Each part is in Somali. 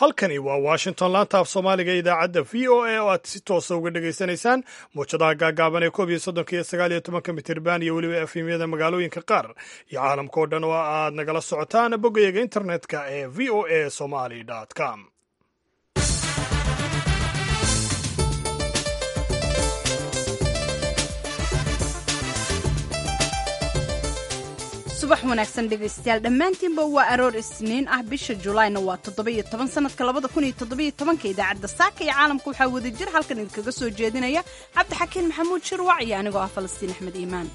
halkani waa washington laanta af soomaaliga idaacadda v o a oo aad si toosa uga dhegaysanaysaan muwjadaha gaagaaban ee koob iyo soddonka iyo sagaal iyo tobanka mitirban iyo weliba efemyada magaalooyinka qaar iyo caalamka oo dhan oo aad nagala socotaan boggayaga internetka ee v o a somali com subax wanaagsan dhegaystayaal dhammaantiinba waa aroor isniin ah bisha julaayna waa toddoba-iyo toban sanadka labada kun iyo toddobiyo tobanka idaacadda saaka iyo caalamka waxaa wada jir halkan idinkaga soo jeedinaya cabdixakiin maxamuud shirwac iyo anigoo ah falastiin axmed iimaan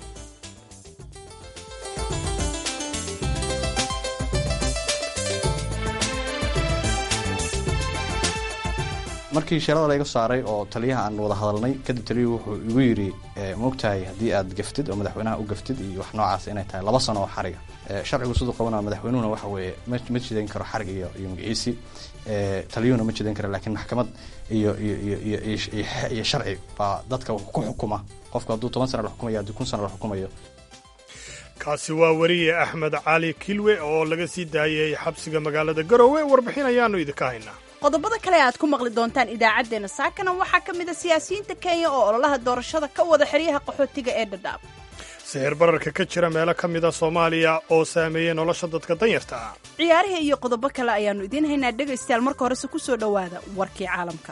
markii sheelada layga saaray oo taliyaha aan wada hadalnay kadib taliyuhu wuxuu igu yidhi maogtahay haddii aad gaftid oo madaxweynaha u gaftid iyo wax noocaas inay tahay laba sano oo xariga sharcigu siduu qabanaa madaxweynuhuna waxa weeye ma jidayn karo xarig iyo iyo magaciisi taliyuhuna ma jidayn karo laakiin maxkamad iyo iyo iyo iyo sharci baa dadka ku xukuma qofku hadduu toban sana la xukumayo haddii kun sana la xukumayo kaasi waa weriye axmed cali kilwe oo laga sii daayay xabsiga magaalada garowe warbixin ayaanu idinka haynaa qodobada kale aad ku maqli doontaan idaacaddeenna saakana waxaa ka mid a siyaasiyiinta kenya oo ololaha doorashada ka wada xeryaha qaxootiga ee dhadhaab sixir bararka ka jira meelo ka mida soomaaliya oo saameeyey nolosha dadka danyarta ah ciyaarihii iyo qodobo kale ayaannu idiin haynaa dhegaystayaal marka horese ku soo dhowaada warkii caalamka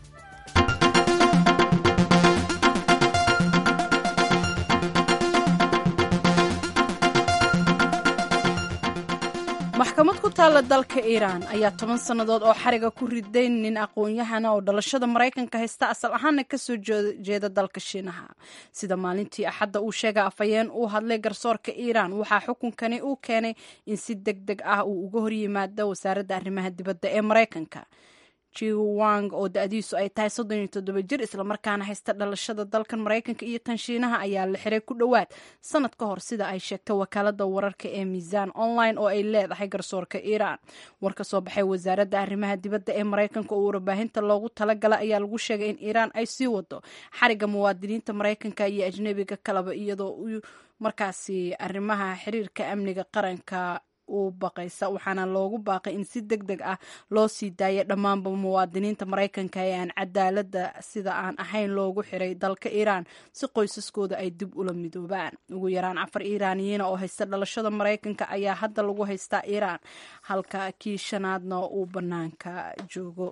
maxkamad ku taalla dalka iiraan ayaa toban sannadood oo xariga ku riday nin aqoon-yahana oo dhalashada maraykanka haysta asal ahaana kasoo jeeda dalka shiinaha sida maalintii axadda uu sheegay afhayeen uu hadlay garsoorka iiraan waxaa xukunkani uu keenay in si deg deg ah uu uga horyimaado wasaaradda arrimaha dibadda ee maraykanka jiwang oo da-diisu ay tahay soddon iyo toddoba jir islamarkaana haysta dhalashada dalkan maraykanka iyo tan shiinaha ayaa la xiray ku dhowaad sanad ka hor sida ay sheegtay wakaalada wararka ee miisaan online oo ay leedahay garsoorka iiraan war ka soo baxay wasaaradda arrimaha dibadda ee maraykanka oo warbaahinta loogu talagala ayaa lagu sheegay in iiraan ay sii wado xariga muwaadiniinta maraykanka iyo ajnebiga kaleba iyadoo uu markaasi arrimaha xiriirka amniga qaranka u baqaysa waxaana loogu baaqay in si deg deg ah loo sii daaya dhammaanba muwaadiniinta maraykanka ee aan cadaaladda sida aan ahayn loogu xiray dalka iiraan si qoysaskooda ay dib ula midoobaan ugu yaraan afar iiraaniyiina oo haysta dhalashada maraykanka ayaa hadda lagu haystaa iiraan halka kii shanaadna uu bannaanka joogo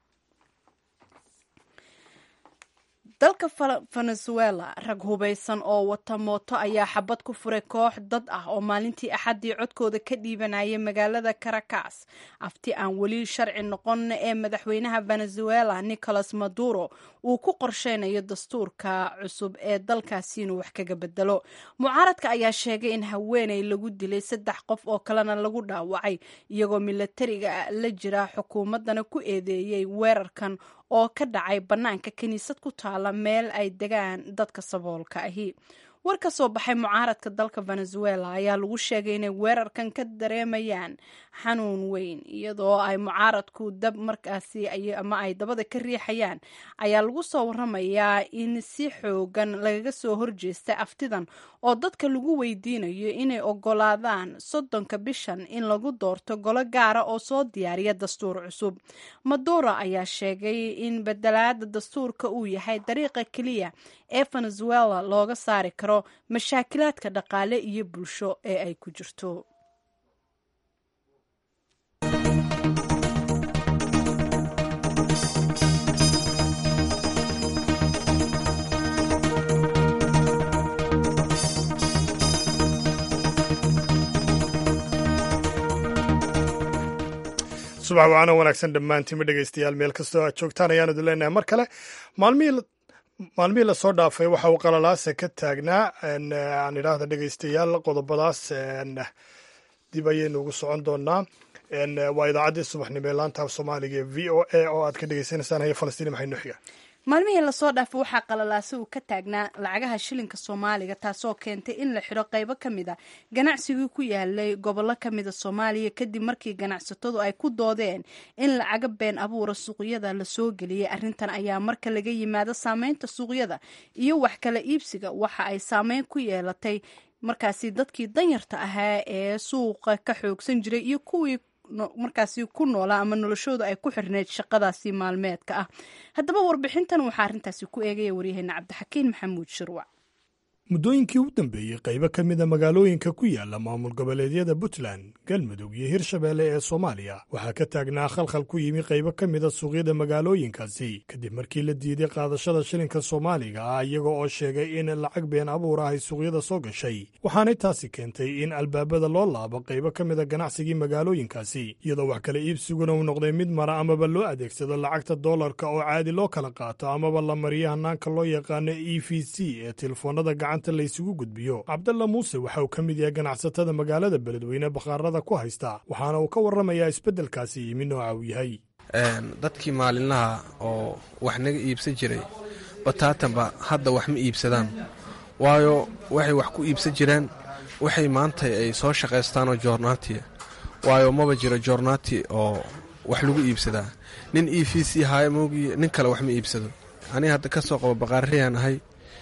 dalka venezuela rag hubaysan oo wata mooto ayaa xabad ku furay koox dad ah oo maalintii axaddii codkooda ka dhiibanayay magaalada caracas afti aan weli sharci noqon ee madaxweynaha venezuela nicolas maduro uu ku qorsheynayo dastuurka cusub ee dalkaasi inuu wax kaga bedelo mucaaradka ayaa sheegay in haweeney lagu dilay saddex qof oo kalena lagu dhaawacay iyagoo milatariga la jira xukuumaddana ku eedeeyey weerarkan oo ka dhacay bannaanka kiniisad ku taala meel ay degaan dadka saboolka ahi war ka soo baxay mucaaradka dalka venezuela ayaa lagu sheegay inay weerarkan ka dareemayaan xanuun weyn iyadoo ay mucaaradku dab markaasi ama ay dabada ka riixayaan ayaa lagu soo waramayaa in si xoogan lagaga soo horjeesta aftidan oo dadka lagu weydiinayo inay ogolaadaan soddonka bishan in lagu doorto golo gaara oo soo diyaariya dastuur cusub maduro ayaa sheegay in bedelaada dastuurka uu yahay dariiqa keliya ee venezuela looga saari karo mashaakilaadka dhaqaale iyo bulsho ee ay ku jirto subax wacana wanaagsan dhammaantiinma dhegaystayaal meel kastoo aad joogtaan ayaanu idin leenahay mar kale maalmihii maalmihii lasoo dhaafay waxa uu qalalaase ka taagnaa aan idhaahda dhegaystayaal qodobadaas dib ayaynu ugu socon doonaa waa idaacaddii subaxnimo ee laanta af soomaaliga ee v o a oo aad ka dhegaysanaysaan haya falastiin maxay noo xiga maalmihii lasoo dhaafay waxaa qalalaase uu ka taagnaa lacagaha shilinka soomaaliga taasoo keentay in la xidho qaybo ka mid a ganacsigii ku yaalay gobollo ka mida soomaaliya kadib markii ganacsatadu ay ku doodeen in lacaga been abuura suuqyada lasoo geliyay arrintan ayaa marka laga yimaado saameynta suuqyada iyo wax kala iibsiga waxa ay saameyn ku yeelatay markaasi dadkii danyarta ahaa ee suuqa ka xoogsan jiray iyo kuwii markaasi ku noolaa ama noloshooda ay ku xirneyd shaqadaasi maalmeedka ah haddaba warbixintan waxaa arrintaasi ku eegaya waryaheena cabdixakiin maxamuud shirwac muddooyinkii u dambeeyey qaybo ka mida magaalooyinka ku yaala maamul goboleedyada puntland galmudug iyo hirshabeelle ee soomaaliya waxaa ka taagnaa khalkhal ku yimi qaybo ka mida suuqyada magaalooyinkaasi kadib markii la diiday qaadashada shilinka soomaaliga ah iyaga oo sheegay in lacag been abuur ah ay suuqyada soo gashay waxaanay taasi keentay in albaabada loo laabo qaybo ka mida ganacsigii magaalooyinkaasi iyadoo wax kala iibsiguna uu noqday mid mara amaba loo adeegsado lacagta doolarka oo caadi loo kala qaato amaba la mariyo hanaanka loo yaqaano e v c ee telefoonada gacanta laysugu gudbiyo cabdalla muuse waxa uu ka mid yahay ganacsatada magaalada beledweyne bakhaarada ku haysta waxaana uu ka warramayaa isbeddelkaasi yimi nooca uu yahay dadkii maalinlaha oo wax naga iibsan jiray bataatanba hadda wax ma iibsadaan waayo waxay wax ku iibsan jireen waxay maanta ay soo shaqaystaanoo joornaatiya waayo maba jiro joornaati oo wax lagu iibsadaa nin e v c haayo moogiye nin kale wax ma iibsado aniga hadda ka soo qabo baqaariyaan ahay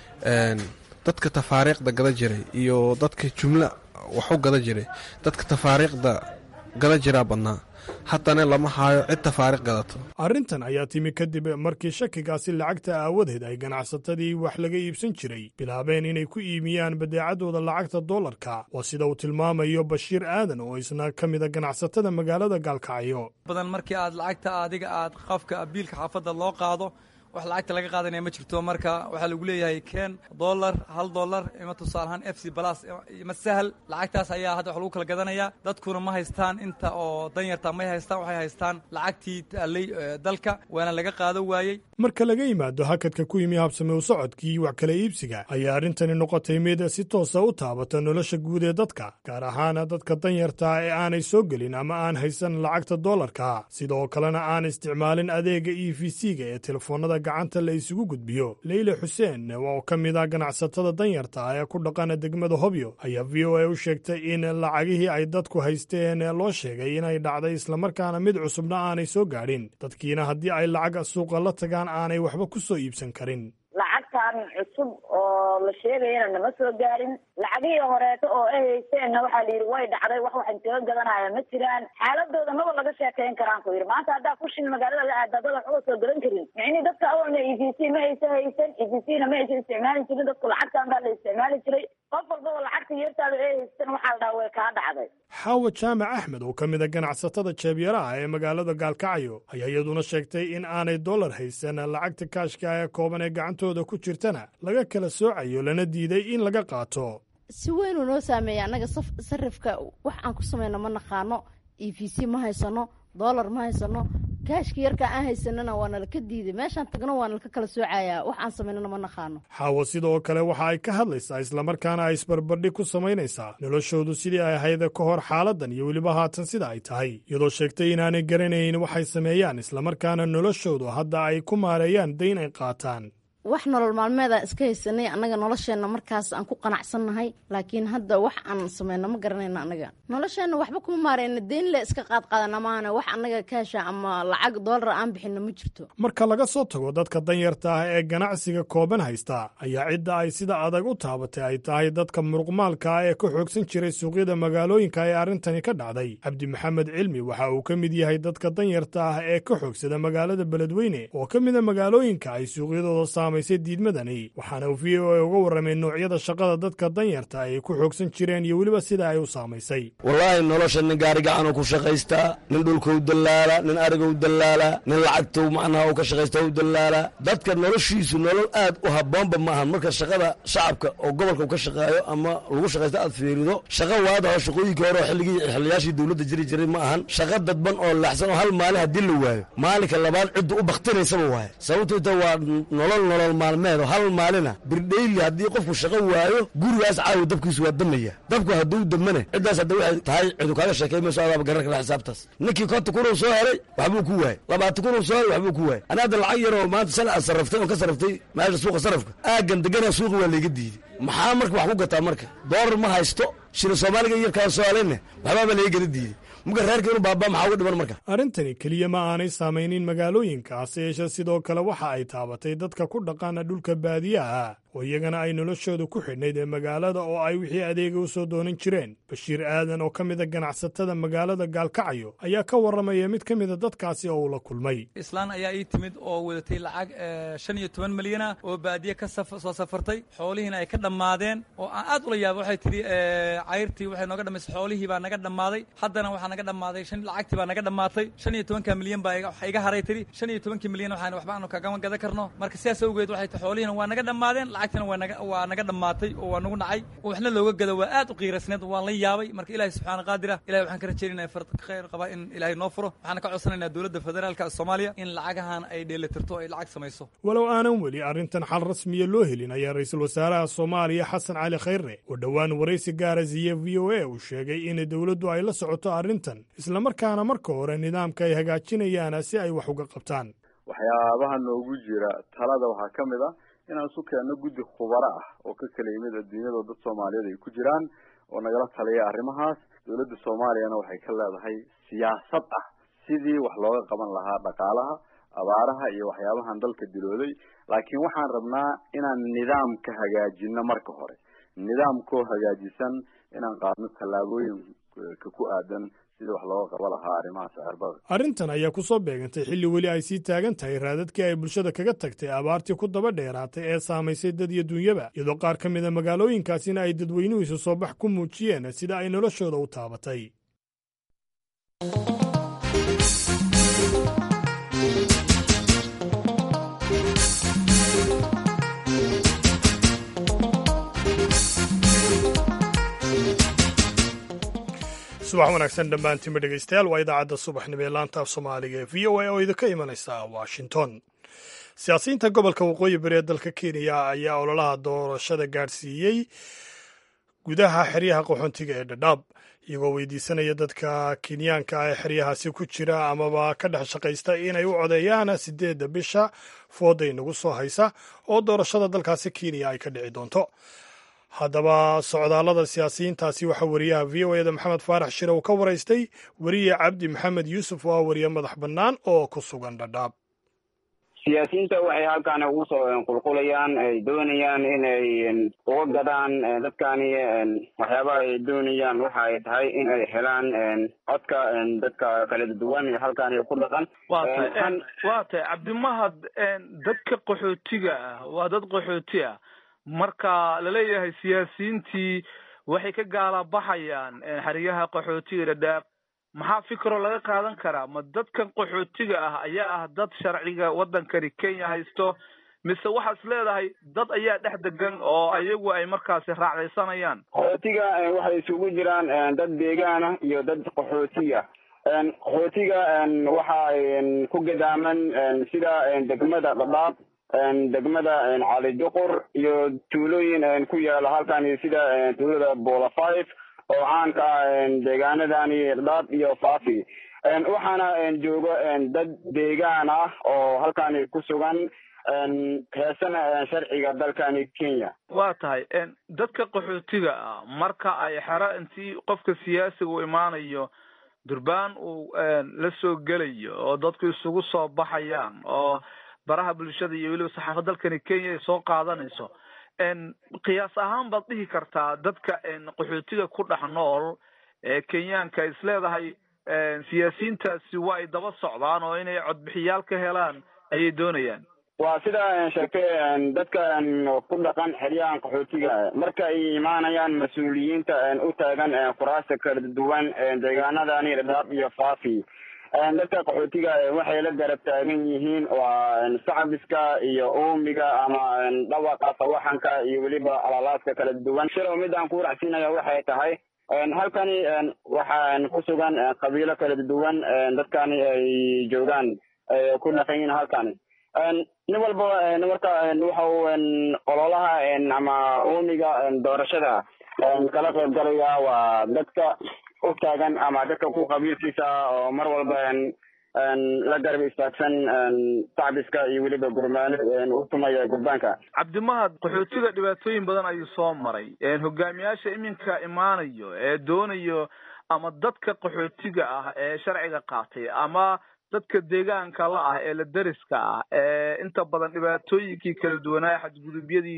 dadka tafaariiqda gada jiray iyo dadka jumla waxu gada jiray dadka tafaariiqda gada jiraa badnaa haddana lama haayo cid tafaariiq gadato arrintan ayaa timi kadib markii shakigaasi lacagta aawadeed ay ganacsatadii wax laga iibsan jiray bilaabeen inay ku iimiyaan badeecadooda lacagta doolarka waa sida uu tilmaamayo bashiir aadan oo isna ka mida ganacsatada magaalada gaalkacyo badan markii aad lacagta adiga aad qofka biilka xaafadda loo qaado wax lacagta laga qaadanaya ma jirto marka waxaa lagu leeyahay ken dollar hal dollar ima tusaalahaan f c balas ima sahal lacagtaas ayaa hadda wax lagu kala gadanaya dadkuna ma haystaan inta oo danyarta may haystaan waxay haystaan lacagtii taallay dalka waana laga qaado waayey marka laga yimaado hakadka ku yimi habsame u socodkii wax kala iibsiga ayaa arrintani noqotay mid si toosa u taabata nolosha guud ee dadka gaar ahaan dadka danyarta ee aanay soo gelin ama aan haysan lacagta doolarka sidoo kalena aan isticmaalin adeega e v c-ga ee telefoonada gacanta la isugu gudbiyo leyle xuseen oo ka mid ah ganacsatada danyarta ee ku dhaqana degmada hobyo ayaa v o a u sheegtay in lacagihii ay dadku haysteen loo sheegay inay dhacday islamarkaana mid cusubna aanay soo gaadhin dadkiina haddii ay lacag suuqa la tagaan aanay waxba ku soo iibsan karin lacagtan cusub oo la sheegayana nama soo gaarin lacagihii horeeto oo ay haysteenna waxaa la yidhi way dhacday wax waxan kaga gadanaya ma jiraan xaaladooda maba laga sheekayn karaan ku yidhi maanta haddaa kushin magaalada la aada dad waxba soo gadan karin micnii dadka awalna e v c ma aysa haysan e v c na ma aysa isticmaali jirin dadku lacagtan baa la isticmaali jiray qof walbaba lacagta yeertaada ay haystan waxaa la dhaha way kaa dhacday xaawa jaamac axmed oo ka mid a ganacsatada jeebyaraha ee magaalada gaalkacyo ayaa iyaduna sheegtay in aanay dollar haysan lacagta kaashka ee kooban ee gacantooda ku jirtana laga kala soocayo lana diiday in laga qaato si weynuu noo saameeya annaga sarifka wax aan ku samayno ma naqaano e v c ma haysano dollar ma haysano kaashka yarka aan haysanana waa nalaka diiday meeshaan tagno waa nalaka kala soocayaa wax aan samaynana ma naqaano xaawo sidoo kale waxa ay ka hadlaysaa islamarkaana ay isbarbardhig ku samaynaysaa noloshoodu sidii ay ahayd ka hor xaaladan iyo weliba haatan sida ay tahay iyadoo sheegtay inaanay garanayn waxay sameeyaan islamarkaana noloshoodu hadda ay ku maareeyaan dayn ay qaataan wax nolol maalmeedaan iska haysanay annaga nolosheenna markaas aan ku qanacsannahay laakiin hadda wax aan samayno ma garanayno annaga nolosheenna waxba kuma maareyna deyn le iska qaadqaadana maahane wax annaga kaasha ama lacag doolar aan bixinno ma jirto marka laga soo tago dadka danyarta ah ee ganacsiga kooban haysta ayaa cidda ay sida adag u taabatay ay tahay dadka muruqmaalka ah ee ka xoogsan jiray suuqyada magaalooyinka ee arrintani ka dhacday cabdi maxamed cilmi waxa uu ka mid yahay dadka danyarta ah ee ka xoogsada magaalada beledweyne oo ka mida magaalooyinka ay suuqyadooda diidmadani waxaana uu v o a uga warramay noocyada shaqada dadka danyarta ay ku xoogsan jireen iyo weliba sida ay u saamaysay wallaahi nolosha nin gaari gacanuu ku shaqaystaa nin dhulkau dallaala nin arigou dallaala nin lacagtou macnaha u ka shaqaysta u dallaala dadka noloshiisu nolol aad u habboonba maahan marka shaqada shacabka oo gobolka u ka shaqeeyo ama lagu shaqaysta aad fiirido shaqa waadaho shaqooyinkii hore oo xilligii xiliyaashii dowladda jiri jiray ma ahan shaqa dadban oo laxsan oo hal maalin haddii la waayo maalinka labaad ciddu u baktinaysaba waaye sababtoita waa nolol nolol maalmeedo hal maalina birdhayli haddii qofku shaqo waayo gurigaas caawa dabkiisu waa damaya dabku hadduu damane ciddaas hadda waxay tahay cidu kaaga sheekay mayso adaaba garan kala xisaabtaas ninkii konta kunuu soo helay waxbuu ku waayey labaatan kunuu soo helay waxbuu ku waayey ani hadda lacag yaroo maanta sal aad sarraftay oo ka sarraftay meesha suuqa sarrafka aaggan degana suuqa waa layga diiday maxaa marka wax ku gataa marka doolar ma haysto shila soomaaliga yarkaan soo helayne waxbaaba laga gala diiday arrintani keliya ma aanay saamaynin magaalooyinka hase yeeshee sidoo kale waxa ay taabatay dadka ku dhaqaana dhulka baadiyaha oo iyagana ay noloshooda ku xidhnayd ee magaalada oo ay wixii adeega u soo doonan jireen bashiir aadan oo ka mida ganacsatada magaalada gaalkacyo ayaa ka warramaya mid ka mida dadkaasi oo uu la kulmay islaan ayaa ii timid oo wadatay lacag shan iyo toban milyana oo baadiye ka soo safartay xoolihiina ay ka dhammaadeen oo aan aad ula yaaba waxay tidhi cayrtii waxay nooga dhamaysay xoolihii baa naga dhammaaday haddana waxaa naga dhammaaday shan lacagtii baa naga dhammaatay shan iyo tobanka milyan baa iga haray tidhi shan iyo tobankii milyan waxaan waxba aanu kagama gadan karno marka sidaas awgeed waxay tahay xoolihiina waa naga dhammaadeen lacagtina waa naga waa naga dhammaatay oo waa nagu dhacay oo waxna looga gado waa aad u qiirasneed waan la yaabay marka ilaahay subxaana qaadira ilahay waxaan ka rajaynaya farad khayr qaba in ilaahay noo furo waxaana ka codsanaynaa dowladda federaalka soomaaliya in lacagahan ay dheelitirto ay lacag samayso walow aanan weli arrintan xal rasmiya loo helin ayaa ra-iisul wasaaraha soomaaliya xasan cali khayre oo dhowaan waraysi gaara siiye v o a uu sheegay in dowladdu ay la socoto arrintan islamarkaana marka hore nidaamka ay hagaajinayaan si ay wax uga qabtaan waxyaabaha noogu jira talada waxaa ka mid ah inaan isu keenno guddi khubaro ah oo ka kala yimid adduunyada dad soomaaliyeed ay ku jiraan oo nagala taliya arrimahaas dowladda soomaaliyana waxay ka leedahay siyaasad ah sidii wax looga qaban lahaa dhaqaalaha abaaraha iyo waxyaabahan dalka dilooday laakiin waxaan rabnaa inaan nidaamka hagaajino marka hore nidaamkoo hagaajisan inaan qaadno tallaabooyinka ku aadan sidii wax looga qaba lahaa arrimaha sicirbarka arrintan ayaa ku soo beegantay xilli weli ay sii taagan tahay raadadkii ay bulshada kaga tagtay abaartii ku daba dheeraatay ee saamaysay dad iyo dunyaba iyadoo qaar ka mida magaalooyinkaasina ay dadweynuhu isu soo bax ku muujiyeen sida ay noloshooda u taabatay subax wanaagsan dhammaantiinba dhegaystayaal waa idaacadda subaxnimo ee laanta af soomaaliga ee v o a oo idinka imanaysa washington siyaasiyiinta gobolka waqooyi bari ee dalka kenya ayaa ololaha doorashada gaadhsiiyey gudaha xeryaha qaxoontiga ee dhadhaab iyagoo weydiisanaya dadka kenyaanka ee xeryahaasi ku jira amaba ka dhex shaqaysta inay u codeeyaan sideedda bisha fooda inagu soo haysa oo doorashada dalkaasi kenya ay ka dhici doonto haddaba socdaallada siyaasiyiintaasi waxaa wariyaha v o eda maxamed faarax shire uu ka waraystay weriye cabdi maxamed yuusuf oo ah wariye madax bannaan oo ku sugan dhadhaab siyaasiyiinta waxay halkaani ugu soo qulqulayaan ay doonayaan inay uga gadaan dadkani waxyaabaha ay doonayaan waxa ay tahay in ay helaan codka dadka kala duwan ee halkaani ku dhaqan waa tahay waa tahay cabdimahad dadka qaxootiga ah waa dad qaxooti ah marka laleeyahay siyaasiyiintii waxay ka gaalabaxayaan xeryaha qaxootiga dhadhaab maxaa fikro laga qaadan karaa ma dadkan qaxootiga ah ayaa ah dad sharciga waddankani kenya haysto mise waxaad is leedahay dad ayaa dhex degan oo ayagu ay markaasi raacdaysanayaan qaxootiga waxay isugu jiraan dad deegaana iyo dad qaxootiga qaxootiga waxa ku gadaaman sida degmada dhadhaab degmada cali duqur iyo tuulooyin ku yaala halkani sida tuulada bola five oo caanka ah deegaanadani dhadhaab iyo fafi waxaana jooga dad deegaan ah oo halkani ku sugan heesana sharciga dalkani kenya waa tahay dadka qaxootiga ah marka ay xero intii qofka siyaasiga u imaanayo durbaan uu la soo gelayo oo dadku isugu soo baxayaan oo baraha bulshada iyo weliba saxaafad dalkani kenya ay soo qaadanayso qiyaas ahaan baad dhihi kartaa dadka qaxootiga ku dhex nool ee kenyaanka is leedahay siyaasiyiintaasi waa ay daba socdaan oo inay codbixiyaal ka helaan ayay doonayaan waa sida sheegtay dadka ku dhaqan xeryahan qaxootiga marka ay imaanayaan mas-uuliyiinta u taagan kuraasta kala duwan deegaanadani dhadhaab iyo fafi dadka qaxootiga waxay la garab taagan yihiin waa sacabiska iyo uumiga ama dhawaqa sawaxanka iyo weliba alalaaska kala duwan shilow midaan ku racsiinaya waxay tahay halkani waxaa ku sugan qabiilo kala duwan dadkani ay joogaan ku dhaqan yihiin halkani nin walba marka waxa uu ololaha ama uumiga doorashada kala qayb galaya waa dadka u taagan ama dadka ku qabiilkiisa oo mar walba la garab istaagsan sacbiska iyo weliba gurmaano u tumaya gurbaanka cabdimahad qaxootiga dhibaatooyin badan ayuu soo maray hogaamiyaasha iminka imaanayo ee doonayo ama dadka qaxootiga ah ee sharciga qaatay ama dadka deegaanka la ah ee la deriska ah ee inta badan dhibaatooyinkii kala duwanaa xadgudubyadii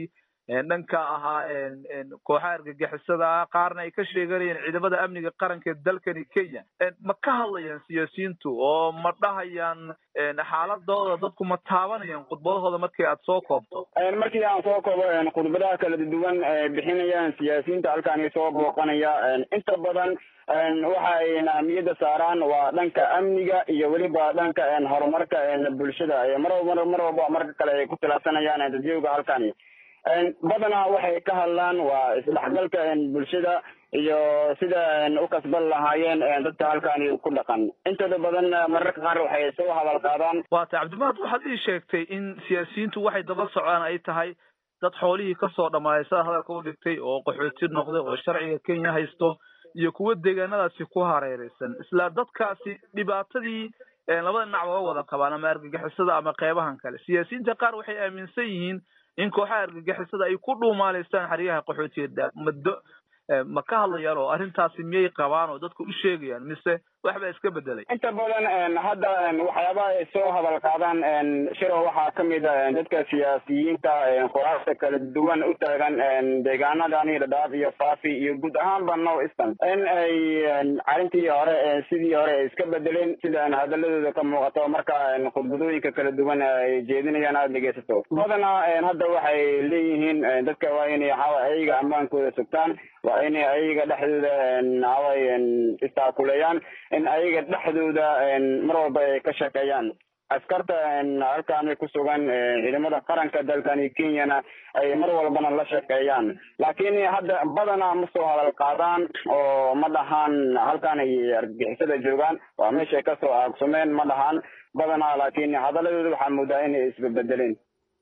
dhanka ahaa kooxaha argagixisada ah qaarna ay ka sheeganayeen ciidamada amniga qaranka ee dalkani kenya ma ka hadlayaan siyaasiyiintu oo ma dhahayaan xaaladooda dadku ma taabanayaan khudbadahooda markii aad soo koobto markii aan soo koobo khudbadaha kala duwan bixinayaan siyaasiyiinta halkaani soo booqanaya inta badan waxa ay ahmiyadda saaraan waa dhanka amniga iyo weliba dhanka horumarka bulshada mar mar mar walba marka kale ay ku tilaabsanayaan dadyoga halkani badanaa waxay ka hadlaan waa isdhexgalka bulshada iyo sida u kasban lahaayeen dadka halkani ku dhaqan intooda badan mararka qaar waxay soo hadal qaadaan waata cabdimaad waxaad ii sheegtay in siyaasiyiintu waxay daba socdaan ay tahay dad xoolihii kasoo dhamaaday sidaa hadalka u dhigtay oo qaxooti noqday oo sharciga kenya haysto iyo kuwa deegaanadaasi ku hareereysan isla dadkaasi dhibaatadii labada dhinac waa wada qabaan ama argagixisada ama qeybahan kale siyaasiyiinta qaar waxay aaminsan yihiin in kooxaha argagixisada ay ku dhuumaaleystaan xeryaha qaxootiga muddo ma ka hadlayaan oo arrintaasi miyay qabaan oo dadku u sheegayaan mise waxbaa iska bedelay inta badan hadda waxyaabaha ay soo hadal qaadaan shiro waxaa kamid a dadka siyaasiyiinta qoraasta kala duwan u taagan deegaanadani dhadhaaf iyo faafi iyo guud ahaanba north eastern in ay arrintii hore sidii hore ay iska bedeleen sida hadaladooda ka muuqato marka khudbadooyinka kala duwan ay jeedinayaan aada dhegeysato badanaa hadda waxay leeyihiin dadka waa inay waxawa ayaga ammaankooda sugtaan waa inay ayaga dhexdooda waxaway istaakuleeyaan in ayaga dhexdooda mar walba ay ka shaqeeyaan askarta halkaani ku sugan ciidamada qaranka dalkani kenyana ay mar walbana la shaqeeyaan laakiin hadda badanaa ma soo hadal qaadaan oo ma dhahaan halkan ay argagixisada joogaan waa meeshay kasoo aagsumeen ma dhahaan badanaa laakiin hadaladooda waxaa moodaa inay isbebedeleen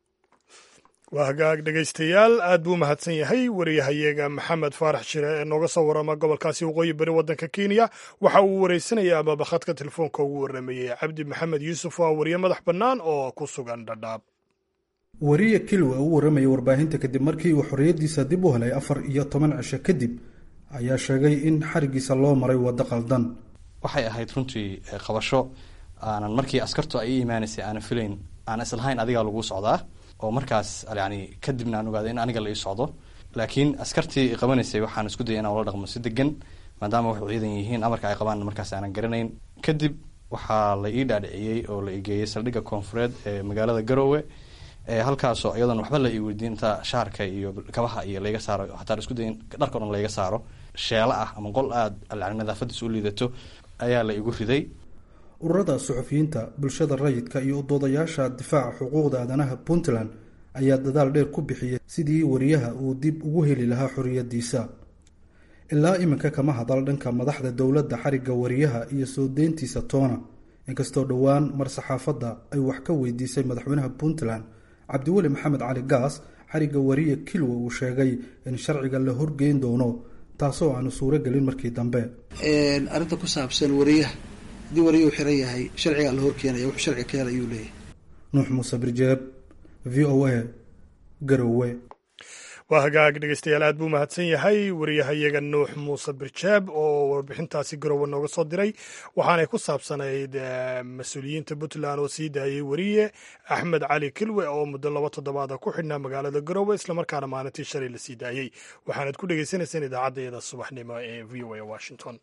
waa hagaag dhegaystayaal aad buu mahadsan yahay wariyahayaga maxamed faarax shire ee nooga soo warama gobolkaasi waqooyi bari waddanka kenya waxa uu wareysanaya amaba khadka telefoonka ugu waramayey cabdi maxamed yuusuf waa wariye madax bannaan oo ku sugan dhadhaab wariye kilwa u warramaya warbaahinta kadib markii uu xorriyaddiisa dib u helay afar iyo toban cisho kadib ayaa sheegay in xarigiisa loo maray waddo qaldan waxay ahayd runtii qabasho aanan markii askartu ay i imaanaysay aanan filayn aan islahayn adigaa lagu socdaa oo markaas yani kadibna aan ogaaday in aniga la ii socdo laakiin askartii qabanaysay waxaan isku dayay inaan ula dhaqmo si degan maadaama waxu ciidan yihiin amarka ay qabaan markaas aanan garanayn kadib waxaa la ii dhaadhiciyey oo la igeeyey saldhigga koonfureed ee magaalada garoowe halkaasoo iyadoon waxba la ii weydiin inta shaarka iyo kabaha iyo layga saaro hataa isku dayin dharka o dhan layga saaro sheelo ah ama qol aada nadaafadiis u liidato ayaa la igu riday ururada suxufiyiinta bulshada rayidka iyo udoodayaasha difaaca xuquuqda aadanaha puntland ayaa dadaal dheer ku bixiyay sidii wariyaha uu dib ugu heli lahaa xorriyaddiisa ilaa iminka kama hadal dhanka madaxda dowladda xarigga wariyaha iyo soo deyntiisa toona inkastoo dhowaan mar saxaafadda ay wax ka weydiisay madaxweynaha puntland cabdiweli maxamed cali gaas xarigga wariye kilwa uu sheegay in sharciga la horgeyn doono taasoo aanu suuro gelin markii dambe arrinta ku saabsan wariyaha haddii wariya uu xiran yahay sharcigaa la horkeenaya wuxuu sharciga ka hel ayuu leeyahay nuux muuse birjeeb v o a garowe waa hagaag dhegeystayaal aad buu mahadsan yahay wariyahayaga nuux muuse birjeeb oo warbixintaasi garowe nooga soo diray waxaanay ku saabsanayd mas-uuliyiinta puntland oo sii daayey wariye axmed cali kilwe oo muddo laba toddobaada ku xidhnaa magaalada garowe islamarkaana maalintii shalay la sii daayey waxaanad ku dhegeysanayseen idaacaddayada subaxnimo ee v o a washington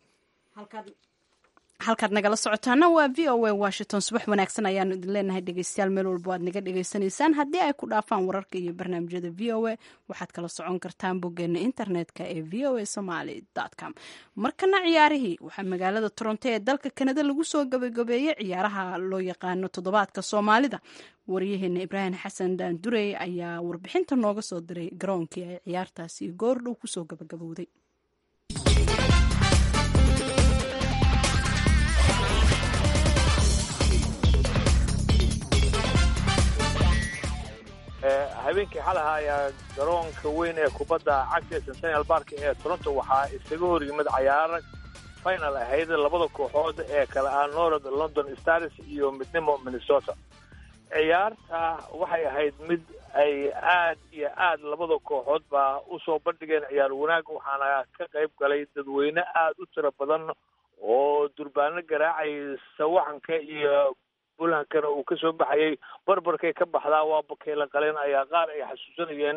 halkaad nagala socotaana waa v o a washington subax wanaagsan ayaanu idin leenahay dhegeystayaal meel walba aad naga dhegeysanaysaan haddii ay ku dhaafaan wararka iyo barnaamijyada v o a waxaad kala socon kartaan boggeena internetka ee v o a somaly com markana ciyaarihii waxaa magaalada toronto ee dalka kanada lagu soo gabagabeeyey ciyaaraha loo yaqaano toddobaadka soomaalida waryaheena ibraahim xasan daandurey ayaa warbixinta nooga soo diray garoonkii ay ciyaartaasi goordhow kusoo gabagabowday habeenkii xalaha ayaa garoonka weyn ee kubadda cagta ee centennial park ee toronto waxaa isaga hor yimid cayaaro final ahayd labada kooxood ee kale ah north london stars iyo midnimo minnesota ciyaarta waxay ahayd mid ay aad iyo aad labada kooxood baa usoo bandhigeen ciyaar wanaag waxaana ka qayb galay dadweyne aad u tiro badan oo durbaano garaacay sawaxanka iyo bulankana uu kasoo baxayay barbarkay ka baxdaa waa bakeela qaleen ayaa qaar ay xasuusanayeen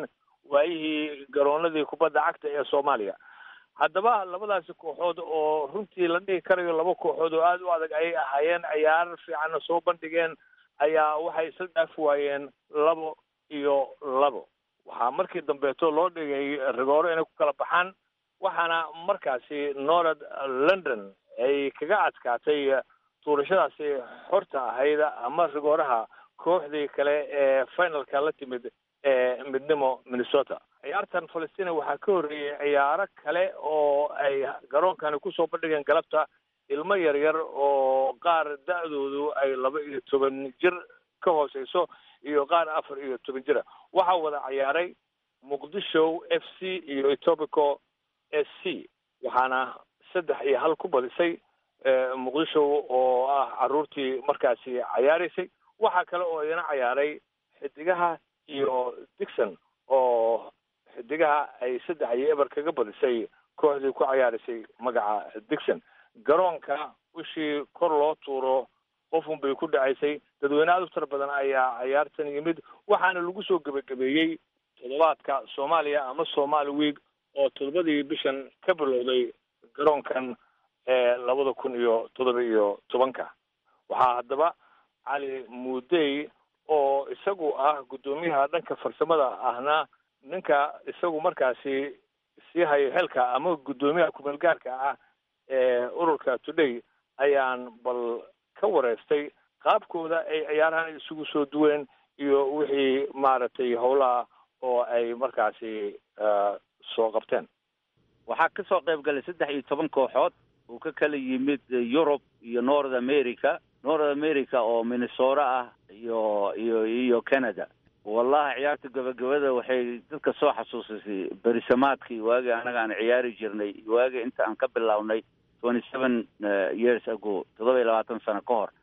waayihii garoonadii kubadda cagta ee soomaaliya haddaba labadaasi kooxood oo runtii la dhihi karayo laba kooxood oo aada u adag ayay ahaayeen ciyaar fiicanna soo bandhigeen ayaa waxay isla dhaafi waayeen labo iyo labo waxaa markii dambeeto loo dhigay rigooro inay ku kala baxaan waxaana markaasi norad london ay kaga adkaatay tuurashadaasi xorta ahayd ama rigooraha kooxdii kale ee finalka la timid ee midnimo minnesota ciyaartan falastina waxaa ka horreeyey ciyaaro kale oo ay garoonkani kusoo bandhigeen galabta ilmo yaryar oo qaar da-doodu ay laba iyo toban jir ka hooseyso iyo qaar afar iyo toban jira waxaa wada ciyaaray muqdisho f c iyo etobico s c waxaana saddex iyo hal ku badisay muqdisho oo ah caruurtii markaasi cayaaraysay waxaa kale oo idina cayaaray xidigaha iyo dixon oo xidigaha ay saddex iyo eber kaga badisay kooxdii ku cayaaraysay magaca dixon garoonka wishii kor loo tuuro qofun bay ku dhacaysay dadweyne aada u tira badan ayaa cayaartan yimid waxaana lagu soo gebagabeeyey toddobaadka soomaaliya ama somali week oo toddobadii bishan ka bilowday garoonkan ee labada kun iyo toddoba iyo tobanka waxaa haddaba cali muudey oo isagu ah guddoomiyaha dhanka farsamada ahna ninka isagu markaasi sii hayo xelka ama guddoomiyaha kumeel gaarka ah ee ururka today ayaan bal ka wareystay qaabkooda ay ciyaarahan isugu soo duween iyo wixii maaragtay howlaha oo ay markaasi soo qabteen waxaa ka soo qayb galay saddex iyo toban kooxood uu ka kala yimid yurub iyo north america north america oo minnesota ah iyo iyo iyo canada wallahi ciyaarta gabagabada waxay dadka soo xasuusisay berisamaadkii waagii annaga aan ciyaari jirnay waagii inta aan ka bilownay twenty seven years ago toddoba iyo labaatan sano ka hor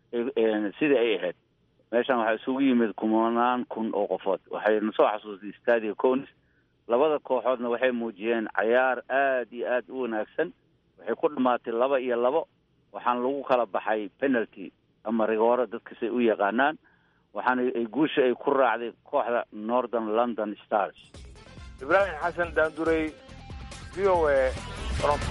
sidai ay ahayd meeshan waxaa isugu yimid kumanaan kun oo qofood waxay na soo xasuustay stadio conis labada kooxoodna waxay muujiyeen cayaar aada iyo aada u wanaagsan waxay ku dhamaatay laba iyo labo waxaana lagu kala baxay penalty ama rigooro dadkasay u yaqaanaan waxaana ay guusha ay ku raacday kooxda northern london stars ibraahim xasan daandurey v o a toronto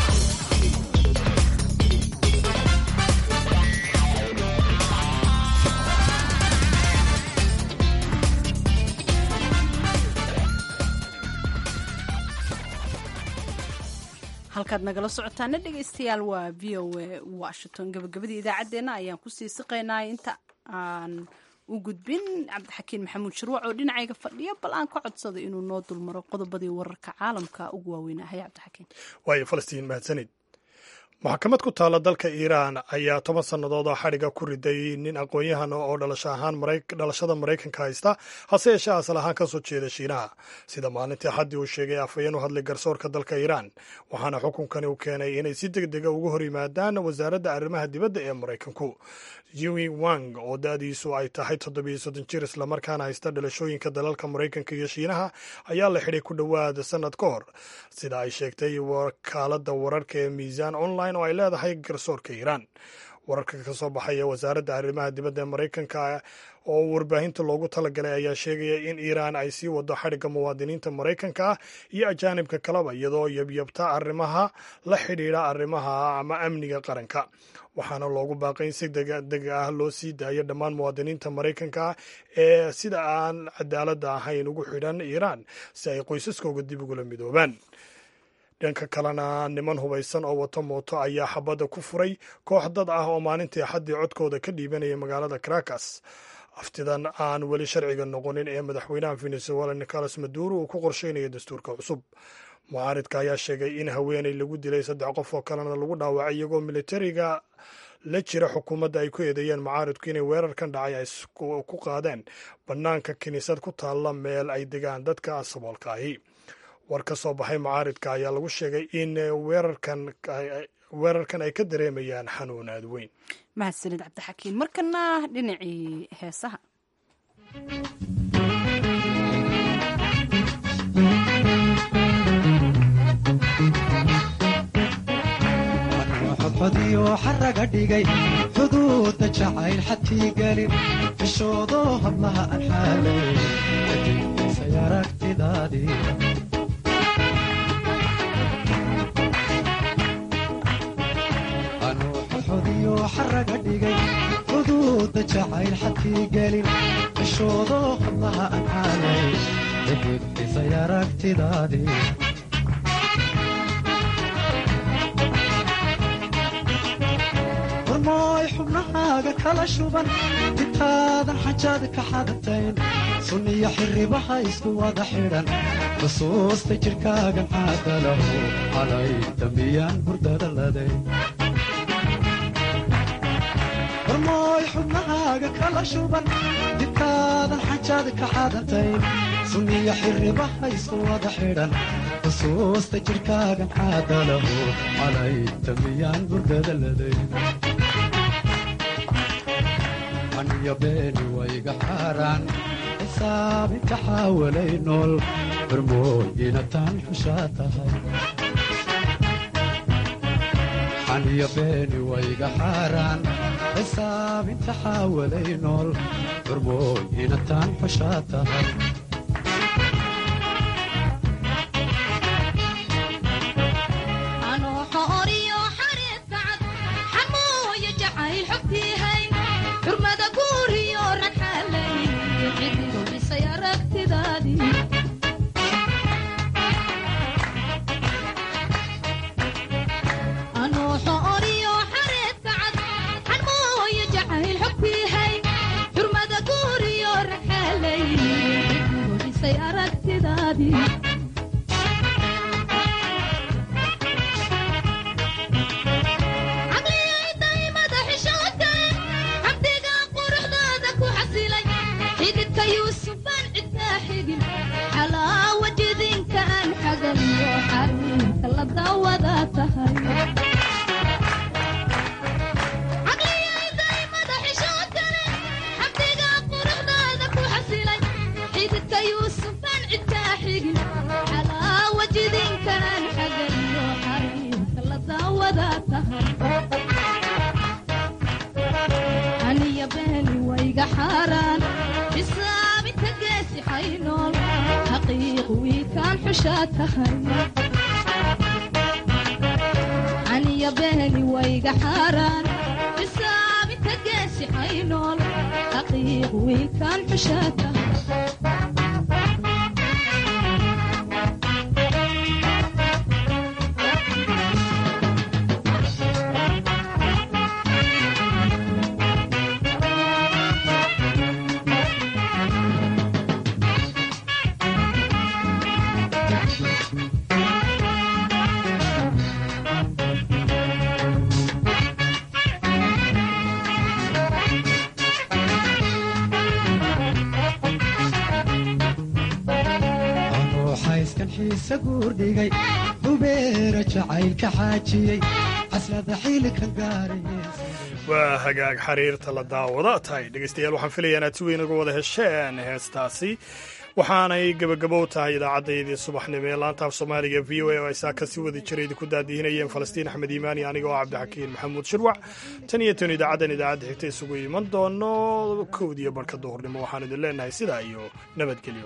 halkaad nagala socotaana dhegaystayaal waa v o a washington gabagabadii idaacaddeenna ayaan kusii siqaynaa inta aan u gudbin cabdixakiin maxamuud shirwac oo dhinacayga fadhiya bal aan ka codsada inuu noo dulmaro qodobadii wararka caalamka ugu waaweynahay cabdixakiin waayo falastiin mahadsanid maxkamad ku taalla dalka iiraan ayaa toban sannadood oo xadhiga ku riday nin aqoon-yahan oo dhalasho ahaan dhalashada maraykanka haysta hase yeeshee asal ahaan ka soo jeeda shiinaha sida maalintii xaddii uu sheegay afhayeen u hadlay garsoorka dalka iiraan waxaana xukunkani u keenay inay si deg dega uga hor yimaadaan wasaaradda arrimaha dibadda ee maraykanku yiwi wang oo da-diisu ay tahay toddobiyo soddon jir islamarkaana haysta dhalashooyinka dalalka maraykanka iyo shiinaha ayaa la xidhay ku dhowaad sannad ka hor sida ay sheegtay wakaaladda wararka ee miisaan online oo ay leedahay garsoorka iiraan wararka ka soo baxaya wasaaradda arrimaha dibadda ee maraykanka oo warbaahinta loogu talagalay ayaa sheegaya in iiraan ay sii wado xadhigga muwaadiniinta maraykanka ah iyo ajaanibka kaleba iyadoo yabyabta arrimaha la xidhiidha arrimaha ama amniga qaranka waxaana loogu baaqay in si degdeg ah loo sii daayo dhammaan muwaadiniinta maraykanka ah ee sida aan cadaaladda ahayn ugu xidhan iiraan si ay qoysaskooga dib ugula midoobaan dhanka kalena niman hubaysan oo wato mooto ayaa xabadda ku furay koox dad ah oo maalintii axaddii codkooda ka dhiibanaya magaalada caracas aftidan aan weli sharciga noqonin ee madaxweynaha venezuela nicolas maduro uu ku qorsheynayo dastuurka cusub mucaaridka ayaa sheegay in haweeney lagu dilay saddex qof oo kalena lagu dhaawacay iyagoo militariga la jira xukuumadda ay ku eedeeyeen mucaaridku inay weerarkan dhacay ay ku qaadeen bannaanka kiniisad ku taalla meel ay degaan dadka saboolka ahi war ka soo baxay mucaaridka ayaa lagu sheegay in weerarkan weerarkan ay ka dareemayaan xanuun aad weyn mahadsanid cabdixakiin markana dhinacii heesaha xodxodiyo xaraga dhigay xuduudda jacayl xadkii gelin xishoodoo hablaha aan xaalay xidhisay aragtidaadii anuu xoxodiyo xaraga dhigay xuduudda jacayl xadkii gelin cishoodo hadlaha aan caalay xidhisay aragtidaadii warmooy xubnahaaga kala shuban intaadan xajaad ka xadatayn sunniyo xirribaha isku wada xidhan xusuusta jidhkaagan caadalahu calay dambiyaan hurdada laday warmooy xubnahaaga kala shuban intaadan xajaad ka xadatayn sunniyo xirribaha isku wada xidhan xusuusta jidhkaagan caadalahu calay dambiyaan hurdada laday aniyo beeni wayga xaaraan xisaabinka xaawalay nool barmooyina taan xushaa tahay aniyo beeni wayga xaaraan xisaabinta xaawalay nool barmooyina taan xushaa tahay guurdhigay hubeera jacaylka xaajiyey caslada xilkan gaaray waa hagaag xiriirta la daawada tahay dhegeystayaal waxaan filaya inaad si weyn uga wada hesheen heestaasi waxaanay gebagabo tahay idaacaddayadii subaxnimo ee laanta af soomaaliga v o a oo ay saa kasi wadi jira idinku daadihinayeen falastiin axmed iimaani aniga oo cabdixakiin maxamuud shirwac tan iyo tan idaacaddan idaacadda xigta isugu iman doono kowdiyo barhka duhurnimo waxaan idin leenahay sidaa iyo nabadgelyo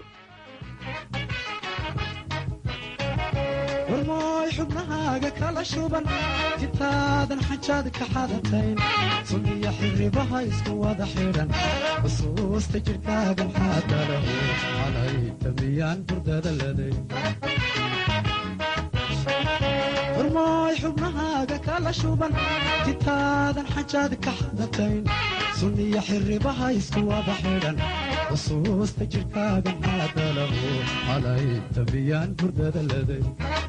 warmooy xubnahaaga kala shuban intaadan xajaad ka xadatayn sunniyo xirribaha isku wada xidhan xusuusta jidhkaagan xaadalahu calay damiyaan hurdada laday warmooy xubnahaaga kala shuban intaadan xajaad ka xadatayn sunniyo xirribaha isku wada xidhan xusuusta jidhkaagan xaadalahu calay damiyaan hurdada laday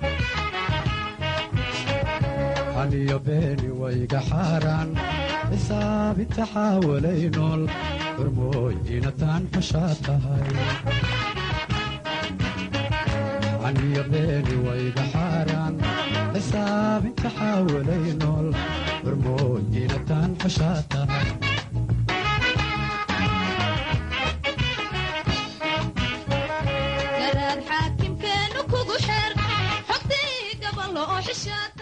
xaliyo beeni wayga xaaraan xisaabinta xaawalay nool hormooy inataan xushaa tahay xaliyo beeni wayga xaaraan xisaabinta xaawalay nool hormooy inataan xushaa tahay garaad xaakimkeenu kugu xeer xogtii gabalo oo xishaad